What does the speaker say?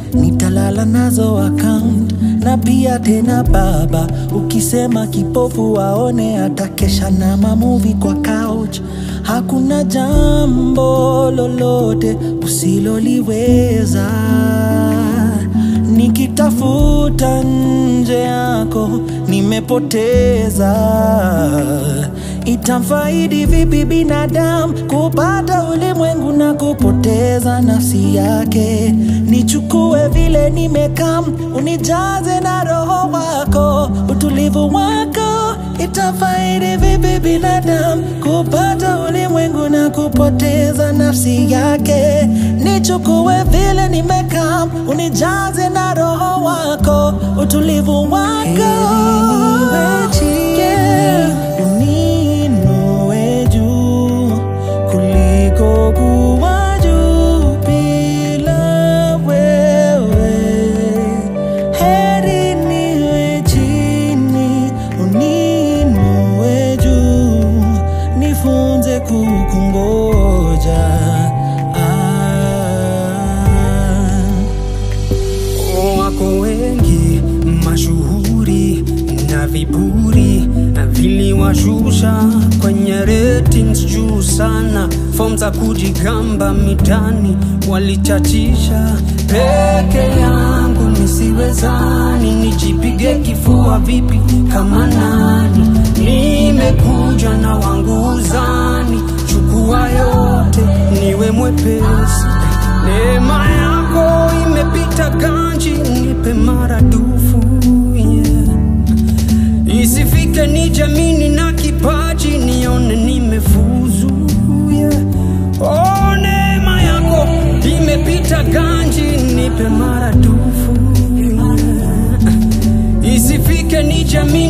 nitalala nazo account na pia tena baba, ukisema kipofu waone atakesha na mamuvi kwa couch. Hakuna jambo lolote usiloliweza nikitafuta nje yako nimepoteza. Itamfaidi vipi binadamu kupata ulimwengu na kupoteza nafsi yake? Nichukue vile nimekam, unijaze na roho wako, utulivu wako. Itafaidi vipi binadamu kupata ulimwengu na kupoteza nafsi yake? Nichukue vile nimekam, unijaze na roho wako, utulivu wako. Yeah. Uniinue juu kuliko kuwa juu bila wewe. Heri niwe chini, uniinue juu, nifunze kukungoja. Ah. Wako wengi mashuhuri na viburi na viliwashusha kwenye ratings juu sana. Form za kujigamba mitani walichachisha. Peke yangu nisiwezani, nijipige kifua vipi kama nani? Nimekuja na wangu uzani, chukua yote niwe mwepesi. Neema yako imepita ganji, nipe maradufu yeah. Isifike ni jamini na kipaji, nione nimefuzu yeah. Oh, neema yako imepita ganji, nipe maradufu yeah. Isifike ni jamini